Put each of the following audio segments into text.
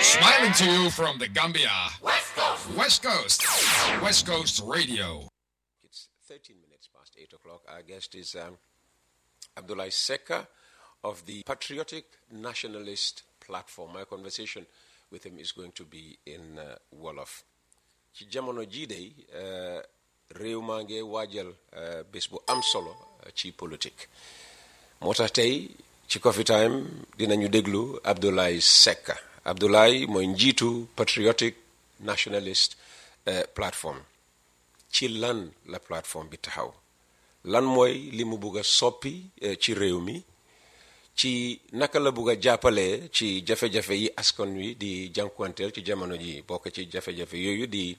Smiling to you from the Gambia. West Coast. West Coast. West Coast Radio. It's 13 minutes past 8 o'clock. Our guest is um, Abdullah Seka of the Patriotic Nationalist Platform. My conversation with him is going to be in uh, Wolof. ci jamono jii day uh, réew maa ngi waajal uh, bés bu am solo uh, ci politique moo tax tey ci Coffee Time dinañu déglu Abdoulaye Seck Abdoulaye mooy njiitu Patriotic Nationalist uh, Platform ci lan la plateforme bi taxaw lan mooy li mu bugg a soppi uh, ci réew mi ci naka la bugg a jàppale ci jafe-jafe yi askan wi di jànkuwanteel ci jamono ji bokk ci jafe-jafe yooyu di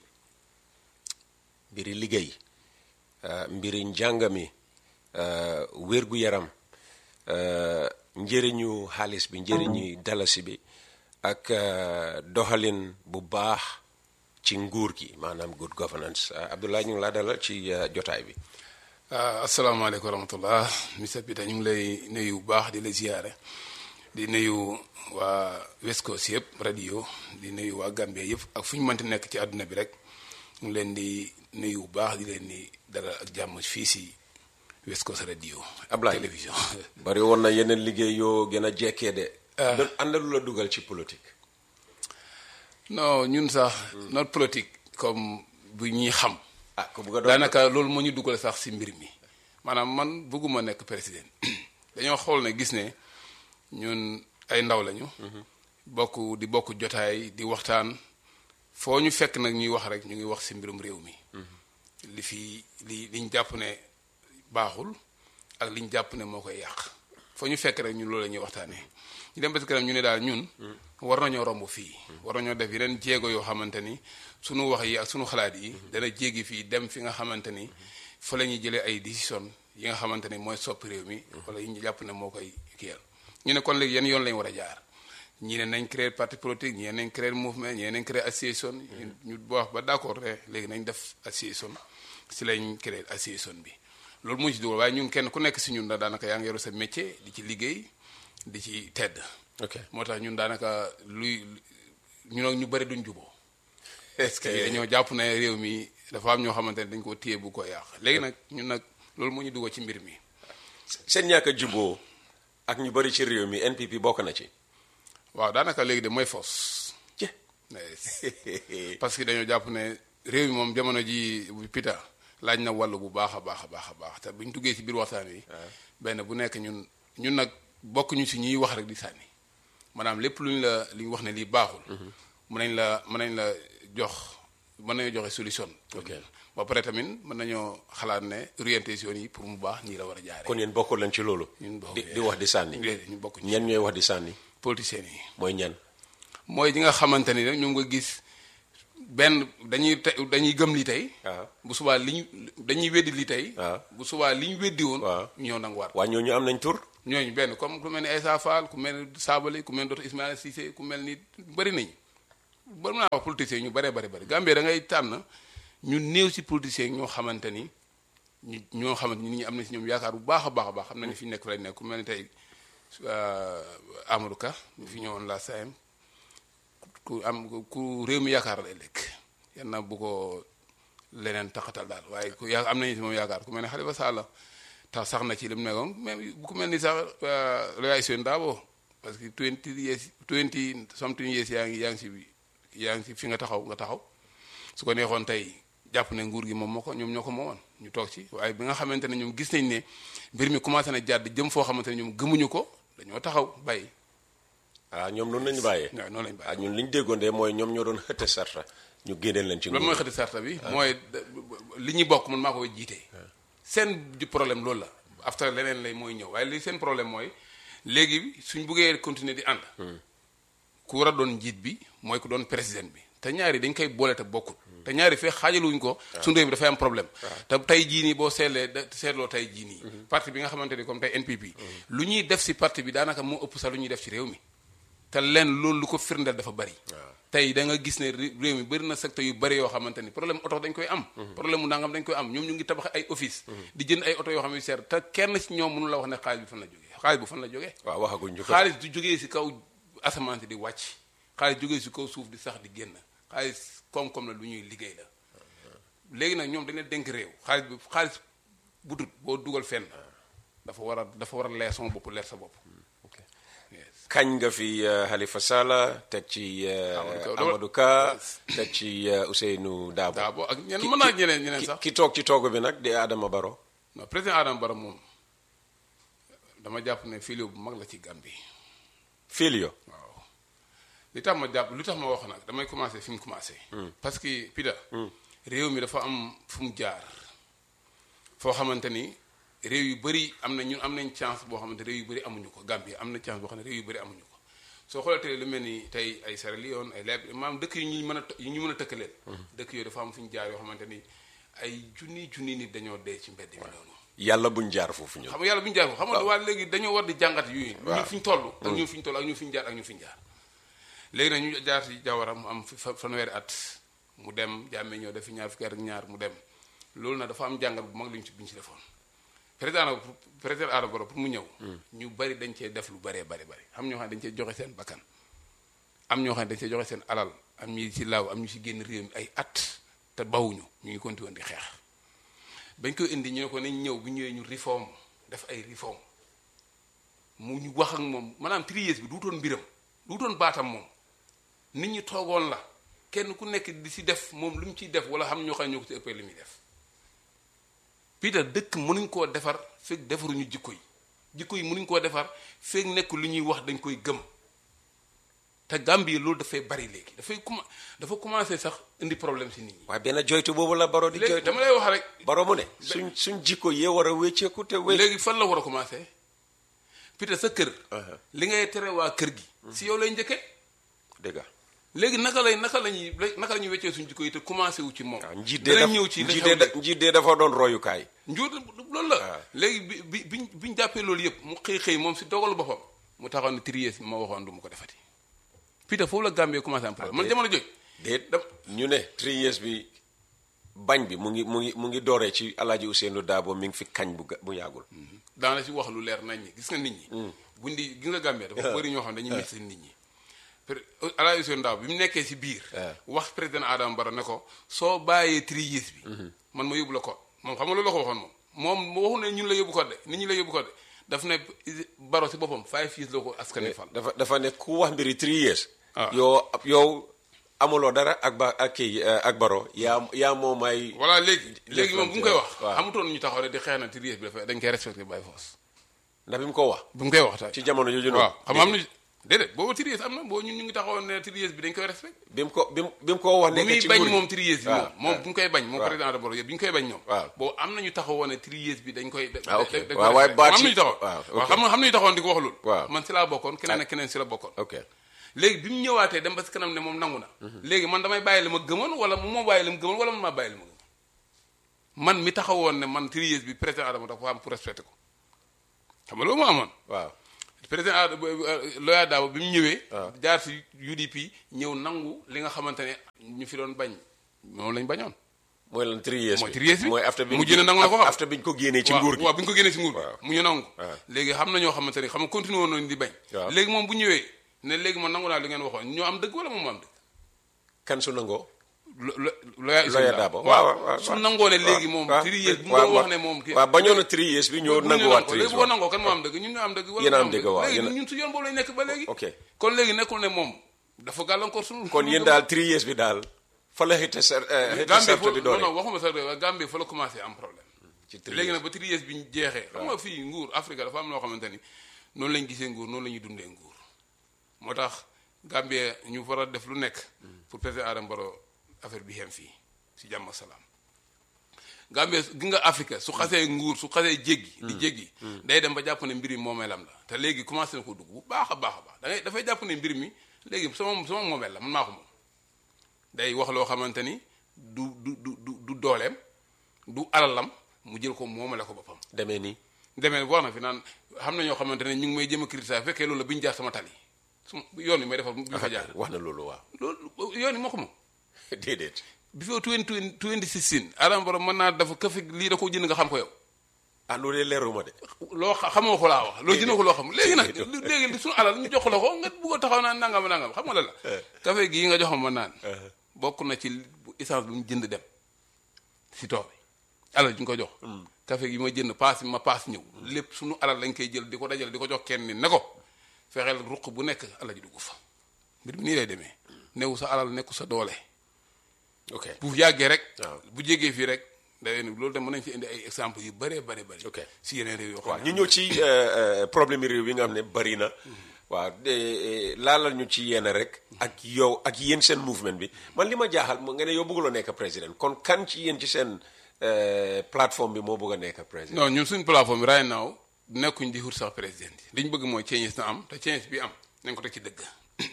mbiri liggéey uh, mbiri njàng mi uh, wér-gu-yaram uh, njëriñu xaalis bi njëriñu dalasi bi ak doxalin bu baax ci nguur gi maanaam good governance Abdoulaye ñu ngi laa dalal ci jotaay bi asalaamaaleykum wa rahmatullah monsieur Pita ñu ngi lay nuyu bu baax di la ziyaare di nuyu waa West Coast yëpp radio di nuyu waa Gambie yëpp ak fu ñu mënti nekk ci àdduna bi rek ñu ngi leen di nuyu bu baax di leen di dalal ak jàmm fii si West Coast radio Ablaye télévision bari woon na yeneen liggéey yoo gën a jekkee de doon àndalu la dugal ci politique non ñun sax notre politique comme bu ñuy xam ah ko bugg a doon daanaka loolu moo ñu dugal sax si mbir mi maanaam man bëgguma nekk président dañoo xool ne gis ne ñun ay ndaw lañu. bokk di bokk jotaay di waxtaan foo ñu fekk nag ñuy wax rek ñu ngi wax si mbirum réew mi. li fi li liñ jàpp ne baaxul ak liñ jàpp ne moo koy yàq foo ñu fekk rek ñun loolu la ñuy waxtaanee ñu dem ba si kanam ñu ne daal ñun. war nañoo romb fii. war nañoo def yeneen jéego yoo xamante ni sunu wax yi ak sunu xalaat yi. dana jéggi fii dem fi nga xamante ni fa la ñuy jëlee ay décision yi nga xamante ni mooy soppi réew mi. wala yi ñu jàpp ne moo koy kiyal ñu ne kon léegi yan yoon lañu war a jaar. ñii ne nañ créer parti politique ñii nañ créer mouvement ñii nañ créer association. ñu ñu wax ba d'accord rek léegi nañ def association si lañ créer association bi. loolu moo ci dugal waaye ñun kenn ku nekk si ñun daanaka yaa ngi yor sa métier di ci liggéey di ci tedd. ok moo tax ñun daanaka luy ñu ñu bëri duñ juboo parce que dañoo jàpp ne réew mi dafa am ñoo xamante ne dañ ko téye bu ko yàq léegi nag ñun nag loolu moo ñu duggoo ci mbir mi. seen ñàkk a juboo ak ñu bëri ci réew mi NPP bokk na ci. waaw daanaka léegi de mooy fos. parce que dañoo jàpp ne réew mi moom jamono ji pita laaj na wàllu bu baax a baax a baax a baax te bu ñu duggee ci biir waxtaan wi. benn bu nekk ñun ñun nag bokk ñu ci ñuy wax rek di sànni maanaam lépp lu ñu la li ñu wax ne lii baaxul. mën nañ la mën nañ la jox mën nañoo joxe solution. ok ba pare tamit mën nañoo xalaat ne orientation yi pour mu baax nii la war a jaaree. kon yéen bokkul leen ci loolu. ñun bokk di di wax di sànni. déedéet ñu bokk ci ñan ñooy wax di sànni. politiciens yi. mooy ñan. mooy ñi nga xamante ni rek ñoom nga gis benn dañuy te dañuy gëm li tey. waaw bu subaa li ñu dañuy weddi li tey. waaw bu subaa li ñu weddi woon. waaw ñëw nanguwaat. waa ñooñu am nañ tur. ñooñu benn comme ku mel ni Aïssa Fall ku mel ni Sabali ku mel ni Dr Ismaïla Cissé ku mel ni bëri nañu. ba mën naa wax politiciens yi ñu bëree bëri bëri Gambie da ngay tànn ñu néew si politiciens yi ñoo xamante ni ñu ñoo xamante ni nit ñi am na si ñoom yaakaar bu baax a baax a baax xam na ni fi ñu nekk fa lañ nekk ku mel ni tey Amadou Ka ñu fi ñëwoon la SAEM ku am ku réew mi yaakaar lay lekk yan na bu ko leneen taxatal daal waaye ku yaa am nañu si moom yaakaar ku mel ne Khalifa Sall tax sax na ci li mu nekkoon même bu ku mel ni sax réaction Dabo parce que twenty years twenty something years yaa ngi yaa ngi si yaa ngi si fi nga taxaw nga taxaw su ko neexoon tey jàpp ne nguur gi moom moo ko ñoom ñoo ko moomoon ñu toog ci waaye bi nga xamante ne ñoom gis nañ ne mbir mi commencé na jàdd jëm foo xamante ne ñoom gëmuñu ko dañoo taxaw bàyyi. ah ñoom noonu lañu bàyyee. waaw noonu lañu ah bàyyi. ñun li ñu déggoon de mooy ñoom ñoo doon xëtte sarta ñu génneel leen ci. loolu mooy xëti sarta bi mooy li ñuy bokk man maa koy jiite. seen di problème loolu la after leneen lay mooy ñëw waaye li seen problème mooy léegi suñ buggee continuer di ànd. ku war a doon njiit bi mooy ku doon président bi te ñaari dañ koy boole te bokkul. te ñaari fee xaajaluñ ko. suñu réew bi dafay am problème. te tey jii nii boo seetlee da seetloo tey jii nii. parti bi nga xamante ni comme tey NPP. lu ñuy def si parti bi daanaka moo ëpp sax lu ñuy def ci réew mi. te leen loolu lu ko firndeel dafa bari. tey da nga gis ne ré- réew mi bëri na secteur yu bëri yoo xamante ni problème oto dañ koy am. problème mu nangam dañ koy am ñoom ñu ngi tabax ay office di jënd ay oto yoo xam ne seer te kenn ci ñoom mënu la wax ne xaalis bi fan la jógee xaalis bu fan la jógee. waaw waxaguñ ñu ko. xaalis du jógee si kaw asamaan si di wàcc xaalis jógee si kaw suuf di sax di génn xaalis koom-koom la lu ñuy liggéey la léegi nag ñoom dañ leen dénk réew xaalis bi xaalis bu dut boo dugal fenn dafa war a dafa war a leer sama bopp leer sa bopp yes. kañ nga fi uh, Halifa Sallah teg ci uh, Amadou Ka. Amadou Ka teg ci uh, Ousseynou Dabo Dabo ak ñeneen mën naa ñeneen ñeneen ki, sax ki toog ci toogu bi nag di Adama Barrow non président Adama Barrow moom dama jàpp ne filio bu mag la ci Gambie Filio waaw li tax ma jàpp lu tax ma wax nag damay commencé fi mu commencé. parce que Pida. réew mi dafa am fu mu jaar. foo xamante ni réew yu bëri am na ñun am nañ chance boo xamante réew yu bëri amuñu ko Gambie am na chance boo xam ne réew yu bëri amuñu ko soo xoolatee lu mel ni tey ay Sierra Leone ay Liberia maanaam dëkk yu ñuy mën a yu ñu mën a tëkkaleel. dëkk yooyu dafa am fu ñu jaar yoo xamante ni ay junni junni nit dañoo dee ci mbedd mi noonu. yàlla buñ jaar foofu ñun xam nga yàlla bu ñu jaar ko xam nga waa léegi dañoo war di jàngat yooyu waaw. ñu fi ñu toll ak ñu fi ñu toll ak ñu fi ñu jaar ak ñu fi ñu jaar léegi nag ñu jaar si jawara mu am fi fa- fanweeri at mu dem jàmmee ñëw def fi ñaar fukki at ak ñaar mu dem loolu nag dafa am jàngat bu mag li ñu ci bi ñu ci defoon président nag pour- président Adama Barrow pour mu ñëw ñu bari dañ cee def lu baree bari bari am ñoo xam ne dañ cee joxe seen bakkan am ñoo xam ne dañ cee joxe seen alal am ñi ci laaw am ñu ci génn réew mi ay at te bawuñu ñu ngi continué woon di xeex bañ koy indi ñu ne ko nañ ñëw bu ñëwee ñu réforme def ay réforme mu ñu wax ak moom maanaam trier bi duutoon mbiram duutoon baatam moom nit ñi toogoon la kenn ku nekk di si def moom lu mu ciy def wala xam ñoo xam ne ñoo ko ci ëppee li muy def Peter dëkk mënuñ koo defar fekk defaruñu jikko yi jikko yi mënuñ koo defar fekk nekk lu ñuy wax dañ koy gëm te Gambie loolu dafay bari léegi dafay commen dafa commencé sax indi problème si nit ñi. waaye benn joytu boobu la Barrow di léegi joytu dama lay wax rek. Barrow mu ne suñ suñ jikko yee war a wécceeku te wé léegi fan la war a commencé Peter sa kër. Uh-huh. li ngay tere waa kër gi. si yow lay njëkkee. dëgg la léegi naka lay naka la ñuy naka la ñuy weccee suñu jikko yi te commencé wu ci moom. waaw njiit dee danañ daf ñëw ci li njiit xew dee da- léegi. njiit dee dafa doon royukaay njuut loolu la. waaw. léegi bi bi biñ biñ jàppee loolu yëpp mu xëy xëy moom si dogalu boppam mu taxaw ne trier ma waxoon du ma ko defati. Peter foofu la Gambie commencé am problème man jamono jooju. déet dam ñu ne three years bi bañ bi mu ngi mu ngi mu ngi dooree ci alaaji Ousseynou Daabo mi ngi fi kañ bu ga- bu yàggul daana si wax lu leer nañ ñi gis nga nit ñi. buñ di gis nga Gambie dafa bëri ñoo xam ne dañuy mis nit ñi. per Alaaji Ousseynou Ndaw bi mu nekkee si biir. Ah. wax président Adama Barrow ne ko soo bàyyee trier bi. man ma yóbbu la code moom xam nga loolu la ko waxoon moom moom waxu ne ñun la yóbbu code de nit ñi la yóbbu code de daf ne Barrow si boppam five years la ko askan fal. dafa dafa ne ku wax mbiri three years Ah. yow yow amuloo dara ak ba ak kii eh, ak Barrow yaa yaa moo may voilà léegi léegi moom bu mu koy wax. waaw. xamutoon ñu taxaw rek di xeex na trier bi dafa dañ koy respecté by force. ndax bi mu ko wax bu mu koy wax tamit. ci jamono jooju noonu waaw xam nga am na déedéet boobu trier am na boo ñun ñu ngi taxawoon ne trier bi dañ koy respecté. bi mu ko bi mu bi mu ko wax bu nekk muy ci bañ nguur gi. moom trier bi waaw, moom moom waaw. bu ñu koy bañ moom waaw. président de Barrow yëpp bi ñu koy bañ ñoom waaw. boobu am nañu taxawoon ne trier bi dañ koy da- Ah, ok. da- dañ koy waaw, waaye respecté. baat am yi- nañu taxawoon waaw, waaw ok. xam nga xam nañu taxawoon di ko wax loolu Waaw. man si laa bokkoon keneen ak keneen si la bokkoon ok léegi bi mu ñëwaatee dem ba si kanam ne moom nangu na léegi man damay bàyyi li ma gëmoon wala mu moo bàyyi li mu gëmoon wala man maa bàyyi li ma gëmoon man mi taxawoon ne man trier bi président Adama dafa am pour respecter ko xam nga loolu moo amoon waaw président Ad- Loya Dabo bi mu ñëwee. waaw. jaar si UDP ñëw nangu li nga xamante ne ñu fi doon bañ moom lañ bañoon. mooy lan three years mooy three years bi. mooy after bi mu jënd nangu la ko xam. after bi ñu ko génnee ci waaw nguur gi waaw bi ñu ko génnee si nguur Waaw. gi mu ñu nangu. waaw. léegi xam na ñoo xamante ne xam nga continué woon nañu di bañ. waaw. léegi moom bu ñëwee ne léegi man nangu naa li ngeen waxoon ñoo am dëgg wala moom moo am dëgg. kan su nangoo lo lo Loya Loya Dabo waaw waaw waaw su nangoo ne léegi moom. waaw. three years bi mu waaw, doon wax waaw. ne moom. kii waaw bañoon na three years bi ñoo bu ñu nanguwaat nangoo three years léegi boo nangoo kan moo am dëgg ñun ñoo am dëgg. wala Yéen a ñoo am dëgg, waaw, léegi yéen a- ñun su yoon boobu lañ nekk ba léegi. ok kon léegi nekkul ne moom dafa gàllankoor suñu. kon yéen daal three years bi daal fa la xëy ser xëy Gambie sarte fo bi non doole non waxuma sax de waaye Gambie fa la commencé am problème ci three léegi years nag ba trier bi ñu jeexee xam nga fii nguur Afrique dafa am loo xamante ni noonu lañ gisee nguur noonu la ñuy dundee nguur moo tax Gambie ñu war a def lu nekk pour président Adama Barrow affaire bi xem fii si jàmm ak salaam Gambie gi nga Afrique su xasee nguur su xasee jéggi di jéggi day dem ba jàpp ne mbir mi moomeelam la te léegi commencé na ko dugg bu baax a baax a baax da ngay dafay jàpp ne mbir mi léegi sama sama moomeel la man maa ko moom day wax loo xamante ni du du du du du dooleem du alalam mu jël ko moomale ko boppam demee nii demee wax na fi naan xam na ñoo xamante ne ñu ngi may jëm a critiquer fekkee loolu la bi ñu jaar sama tali su yoon yi may defar bu ñu fa jaar wax na loolu waaw loolu yoon yi moo ko moom déedéet bi foo 20 2016 Adama Barrow mën naa dafa këfe lii da ko jënd nga xam ko yow ah loolu leeruma de loo xa- xamoo ko laa wax loolu dina ko loo xam léegi nag léegi suñu alal ñu jox la ko nga bugg a taxaw naan nangam nangam xam nga la la café gii nga joxam ma naan bokk na ci bu essence bi mu jënd dem si tool bi alal ji nga ko jox café gi ma jënd paas ma paas ñëw lépp suñu alal lañ koy jël di ko dajale di ko jox kenn ni ne ko fexeel ruq bu nekk alal ji dugg fa mbir mi nii lay demee newu sa alal nekku sa doole ok bu yàggee rek waaw. bu jégee fii rek day loolu dem mën nañ fi indi ay exemple yu bëree bëri bëri Ok. si yeneen réew yoo xam waaw ne ñu ñëw ci euh, euh, problème yi réew yi nga xam ne bari na waaw de laalal ñu ci yenn rek ak yow ak yéen seen mouvement bi man li ma jaaxal mo nga ne yow bëgguloo nekk président kon kan ci yéen ci seen euh, plateforme bi moo bëgg a nekk président non ñun suñu plateforme bi right now nekkuñ di wut sax président yi li ñu bëgg mooy changes na am te changes bi am nañ ko teg ci dëgg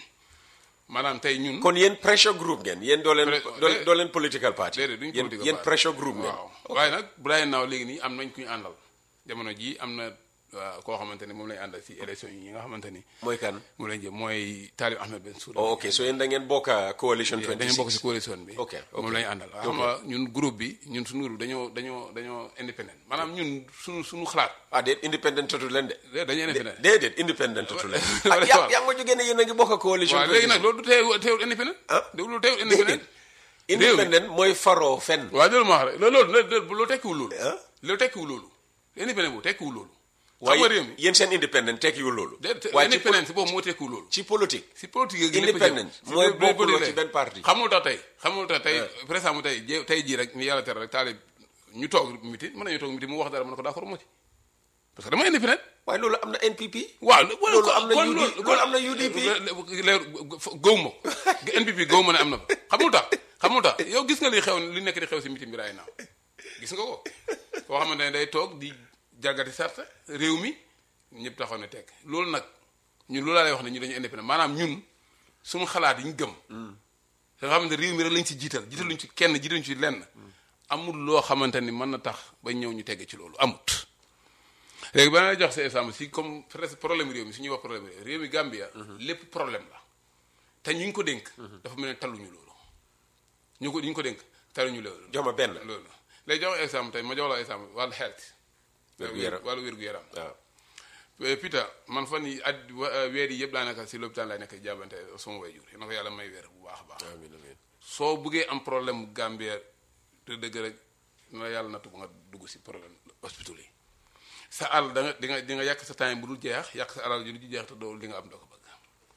maanaam tey ñun. kon yéen pressure group ngeen yéen doo leen Pre- doo déedéet. doo leen political party déedéet duñ yéen political yéen party. pressure group ngeen waaw waaye nag Brian Now léegi nii am nañ ku ñu àndal jamono jii am na waa, koo xamante ni moom lañ àndal si élection yi nga xamante ni mooy kan moom lañ jëm mooy Talib Ahmed Ben Souda. oh ok so yéen da ngeen bokk a coalition 26 dañu bokk si coalition bi. Ok, ok. moom lañu àndal. xam nga ñun groupe bi ñun suñu groupe dañoo dañoo dañoo indépendant maanaam ñun suñu suñu xalaat ah déet independent tutu leen de de- dañoo indépendant. déedéet independent tutu leen Wala- ah yaa yaa nga jógee ne yéen a ngi bokk a coalition waaw léegi nag loolu du teew teewul indépendant. Ah. dégg loolu teewul indépendant. réew mi independent mooy faroo fen waaw loolu ma wax rek loolu loolu loolu loolu tekkiwul loolu. Ah. loolu tekkiwul loolu. indépendant boobu tekkiwul loolu. xam waaye nga réew mi yéen seen independent tekkiwul loolu de te- waaye ci indépendant si boobu moo tekkiwul loolu. ci politique si politique gi Independent mooy bokkuloo ci benn parti. xamul tax tey xamul tax tey par exemple tey jé- tey jii rek ni yàlla tere rek taalib ñu toog miti mën nañu toog miti mu wax dara mën na ko d'accord moo ci parce que dama indépendant waaye loolu am na NPP waaw Loolu am na UD loolu am na UDP. leer góob ma ko NPP góob ma ne am na fa xamul tax xamul tax yow gis nga li xew li nekk di xew si meeting bi raay naaw gis nga ko koo xamante ne day toog di jalgati sart réew mi ñëpp taxaw ne tekk loolu nag ñun loolu laa lay wax ne ñu dañu indépendant maanaam ñun suñu xalaat yi ñu gëm nga xamante ne réew mi rek lañ ci jiital jiitaluñ ci kenn jiitaluñ ci lenn amul loo xamante ni mën na tax ba ñëw ñu tegg ci loolu amut léegi ba na jox sa exemple si comme presque problème réew mi su ñuy wax problème réew réew mi Gambia lépp problème la te ñu ngi ko dénk dafa mel ne taluñu loolu ñu ko ñu ko dénk taluñu loolu jox ma benn loolu léegi jox exemple tey ma jox la exemple wàllu health Wér-gu-yaram. wàllu wér-gu-yaram waaw Eh, Peter man fan yi at wa- eh, weer yi yëpp laa nekk si lopitaan laay nekk jàbbante sama way jur na ko yàlla may weer bu baax a baax amiin amiin soo buggee am problème Gambia te dëgg rek na la yàlla nattu ba nga dugg si problème hospital yi sa àll da nga di nga di nga yàq sa temps bu dul jeex yàq sa alal ju dul jeex te doo li nga am doo ko bëgg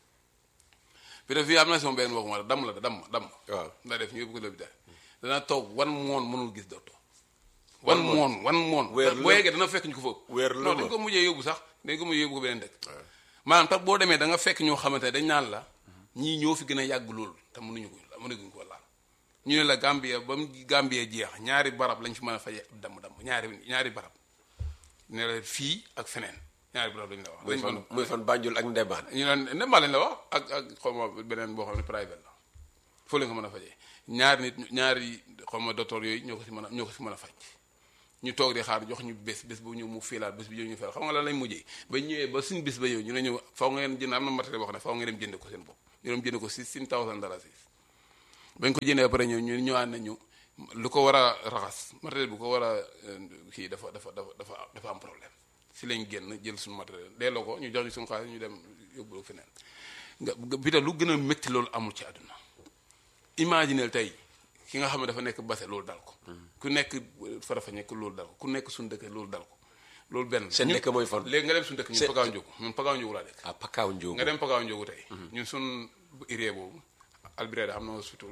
bi def fii am na sama benn mbokk ma damm la damm damm waaw. nda def ñu yóbbu ko lopitaan dana toog wan moon mënul gis docteur wan moon wan moon Weer boo lëmm. yeggee dana fekk ñu ko foofu Weer non lëmm. dañ ko mujjee yóbbu sax dañ ko mujjee yóbbu ko beneen dëkk maanaam tax boo demee da nga fekk ñoo xamante ne dañ naan la ñii ñoo fi gën a yàgg loolu te mënuñu ko mënuñu ko laal ñu ne la Gambia ba mu Gambia jeex ñaari barab lañ fi mën a faje ab damm-damm ñaari ñaari barab ne la fii ak feneen ñaari barab lañ la wax. muy lañ fan mën muy fan Banjul ak Ndebaan a ñu ne Ndemba lañ la wax ak ak xaw ma beneen boo xam ne private la foo leen ko mën a fajee ñaari nit ñaari xaw ma docteur yooyu ñoo ko si mën a ñoo ko si mën a faj ñu toog di xaar jox ñu bés bés bu ñëw mu fiilaat bés bi ñëw ñu fiilaat xam nga lan lañ mujjee ba ñëwee ba suñ bés ba ñëw ñu ne ñëw faw ngeen jënd am na matériel boo xam ne faw ngeen dem jënd ko seen bopp ñu dem jënd ko si six thousand dollars bañ ko jëndee ba pare ñëw ñu ñëwaat nañu lu ko war a raxas matériel bu ko war a euh, kii dafa dafa dafa dafa dafa am problème si lañ génn jël suñu matériel delloo ko ñu jox ñu suñu xaalis ñu dem yóbbu feneen nga bi ta lu gën a métti loolu amul ci àdduna imagineel tey ki nga xam ne dafa nekk base loolu dal ko ku nekk farafa nekk loolu dal ko ku nekk suñu dëkk loolu dal ko loolu benn Seen ñun- dëkk mooy fan? léegi nga dem suñu dëkk ñun Seen- Pagaaw Njóogu ñun Pagaaw Njóogu laa dëkk ah Pakaaw Njóogu nga dem Pagaaw Njóogu tey ñun suñ irée boobu Albireda am na hospital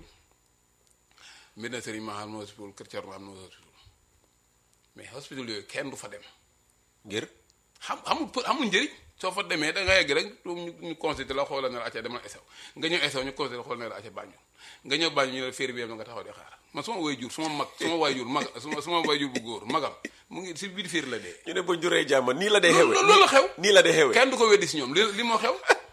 Medina Serigne Maha am na hospital Kër Thierno am na hospital mais hospital yooyu kenn du fa dem ngir xam xamul për amul njëriñ soo fa demee da nga yegg rek ñu ñu consulté la xoolal ne la acca demal esew nga ñëw esew ñu consulté la xoolal ne la acca bàññu nga ñëw bàññu ñu ne la féeri bi yem na nga taxaw di xaar man suma way jur suma mag suma way jur mag suma suma way jur bu góor magam mu ngi si biir féeri la dee ñu ne buñ juree jàmm nii la dee xewe loolu loolu la xew nii la dee xewe kenn du ko weddi si ñoom li li moo xew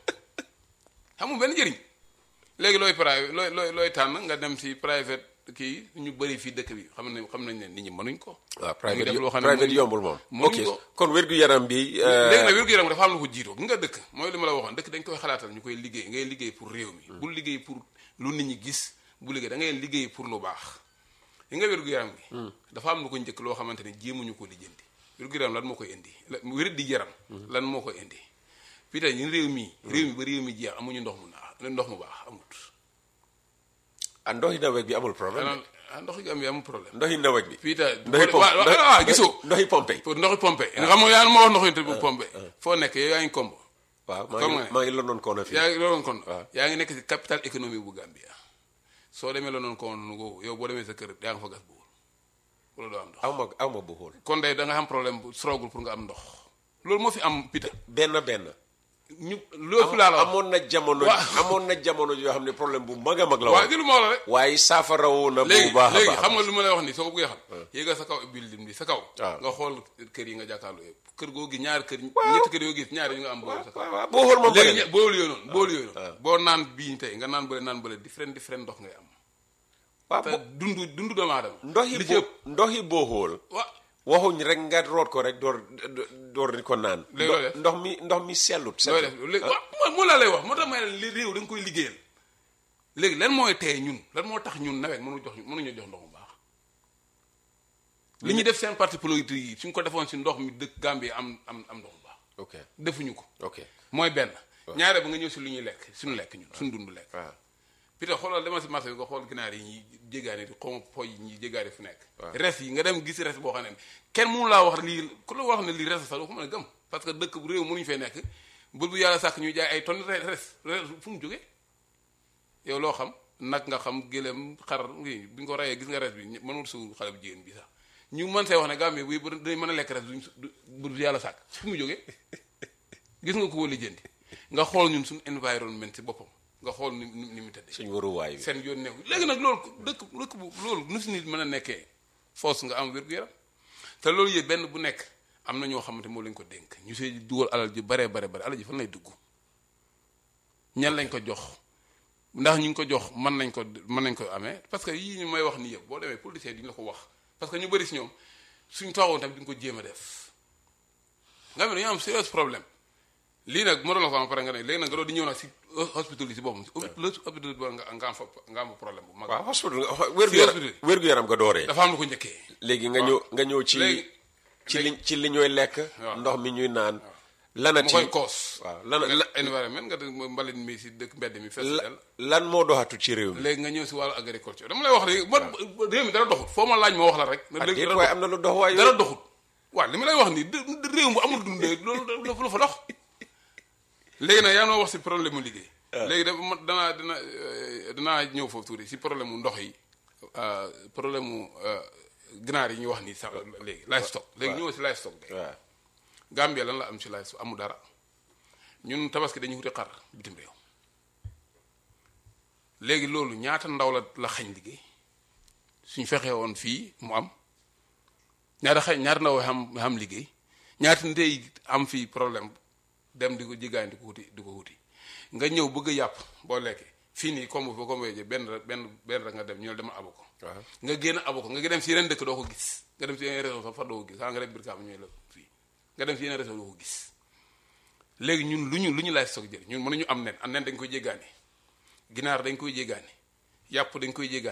xamul benn njëriñ léegi looy private looy looy looy tànn nga dem si private kii ñu bëri fii dëkk bi xam nañ xam nañ ne nit ñi mënuñ ko waaw ñu private def loo xam ne private mënuñ- yombul moom mënuñ ok ko. kon wér-gu-yaram bi léegi nag wér-gu-yaram dafa am lu ko jiitoo gi nga dëkk mooy li ma la waxoon dëkk dañ koy xalaatal ñu koy liggéey ngay liggéey pour réew mi bul liggéey pour lu nit ñi gis bu liggéey da ngay liggéey pour lu baax yi nga wér-gu-yaram gi dafa am lu ko njëkk loo xamante ne jéemuñu ko lijjanti wér-gu-yaram lan moo koy indi la wér di yaram lan moo koy indi fii tey ñun réew mi réew mi ba réew mi jeex amuñu ndox mu naax ndox mu baax amut ah ndoxi nawet bi amul problème xanaa ah ndox gi am yi amul problème ndoxi nawet bi fii tey ndoxi pompe waaw waaw waaw gisoo ndoxi pompe pour ndoxi pompe nga xam nga yaa ma wax ndoxi te bu pompe foo nekk yow yaa ngi kombo waaw maa Comme ngi nga ne. maa ngi London koona fii yaa ngi looloon kon waaw. yaa ngi nekk si capital économique bu Gambia soo demee la noonu kon nu yow boo demee sa kër yaa nga fa gas bu wóor wala doo am ndox aw ma aw ma bu xool kon day da nga am problème bu struggle pour nga am ndox loolu moo fi am pita benn benn ñu loolu fi laa la wax amoon na jamono Waaw. amoon na jamono yoo xam ne problème bu mag a mag la waaw woon gi lu ma wax la rek waaye saafara woo na léegi bu baax a léegi baax xam nga lu ma lay wax nii soo ko bëggee xam yéegal sa kaw building bi sa kaw waaw. nga xool kër yi nga jàkkaarloo yëpp kër goo gis ñaari kër ñetti kër yoo gis ñaari yu nga am boole sa kaw waaw waaw boo xool moom bëri léegi na ñe- boolu yooyu noonu boolu yooyu noonu boo naan bii tey nga naan bële naan bële different different ndox ngay am waaw te bo- dundu dundu doomu aadama ndoxi li ci bo ëpp ndoxi boo xool wa waxuñ rek nga root ko rek door door di ko naan Léegi looy def? ndox mi ndox mi sellut looy sellut def léegi waaw moo moo laa lay wax moo tax may li réew da nga koy liggéeyal léegi lan mooy tey ñun lan moo tax ñun nawet mënu jox mënuñu jox ndox mu baax li ñu def seen parti politique yi suñ ko defoon si ndox mi dëkk Gambie am am am ndox mu baax ok defuñu ko ok mooy benn ñaare ba nga ñëw si lu ñuy lekk suñu lekk ñun suñu dund lekk waaw pita xoolal demal si marché bi nga xool ginaar yi ñuy jéggaani di xawma poy yi ñuy jéggaani fu nekk Waaw. res yi nga dem gis res boo xam ne kenn mënu laa wax lii ku la wax ne lii res sax doo ko mën a gëm parce que dëkk bu réew mënuñu fee nekk bul bu yàlla sàkk ñuy jaay ay tonnes res res res fu mu jógee yow loo xam nag nga xam gëlëm xar ngi bi ñu ko rayee gis nga res bi ñë- mënul suul xale bu jigéen bi sax ñu mën see wax ne Gambie bu dañ mën a lekk res duñ su- du bu yàlla sàkk fu mu jógee gis nga ko wala jëndi nga xool ñun suñu environnement ci boppam nga xool ni ni ni mu tëddee suñ waruwaay bi seen yoon neew léegi nag loolu dëkk dëkk bu loolu nu si nit mën a nekkee force nga am wér-gu-yaram te loolu yëpp benn bu nekk am na ñoo xamante moo lañ ko dénk ñu see dugal alal ji bare bare bare alal ji fan lay dugg ñan lañ ko jox ndax ñu ngi ko jox mën nañ ko mën nañ ko amee parce que yii ñu may wax nii yëpp boo demee politicien duñu la ko wax parce que ñu bëri si ñoom suñ toogoon tamit duñ ko jéem a def nga xam ne dañoo am serious problème lii nag ma doon la ko am pare nga ne léegi nag nga doon di ñëw nag si hospital yi si boppam si hôpital bi nga nga am fa nga am fa problème bu mag waaw hospital wér-gu-yaram hospital. wér-gu-yaram nga dooree dafa am lu ko njëkkee léegi nga ñëw nga ñëw ci léegi ci li ci li ñooy lekk waaw. ndox mi ñuy naan mu lanati koy koos waaw lan nga la- environnement nga def mbalit mi si dëkk mbedd mi fees la- del lan moo doxatu ci réew mi léegi nga ñëw si wàllu agriculture dama lay wax léegi man réew mi dara doxut foo ma laaj ma wax la rek ah léegi déet dara waaye doxut. am na lu dox waaye dara doxut waaw li ma lay wax nii dë- dë- réew mu amul dundee loolu dafa la fa dox léegi nag yaa noo wax si problème mu liggéey léegi dafa ma danaa dina euh, danaa ñëw foofu tuuti si problème mu ndox yi euh, problème mu euh, ginaar yi ñuy wax nii sax léegi livestock léegi ñëw si livestock bi waaw Gambia lan la am si livestock amul dara ñun tabaski dañuy wuti xar bitim réew léegi loolu ñaata ndaw la la xañ liggéey suñ fexee woon fii mu am ñaata xañ ñaata ndaw xam xam liggéey ñaata ndey am fii problème dem di ko jiggaan di ko wuti di ko wuti nga ñëw bëgg a yàpp boo lekkee fii nii comme foo comme benn benn benn rek nga dem ñu ne dama abu ko waaw nga génn abu ko nga dem si yeneen dëkk doo ko gis nga dem si yeneen réseau sax fa doo ko gis xanaa nga dem Birkaam ñooy la fii nga dem si yeneen réseau doo ko gis léegi ñun lu ñu lu ñu laaj soog jël ñun mënuñu am nen am nen dañ koy jéggaani ginaar dañ koy jéggaani yàpp dañ koy jéggaani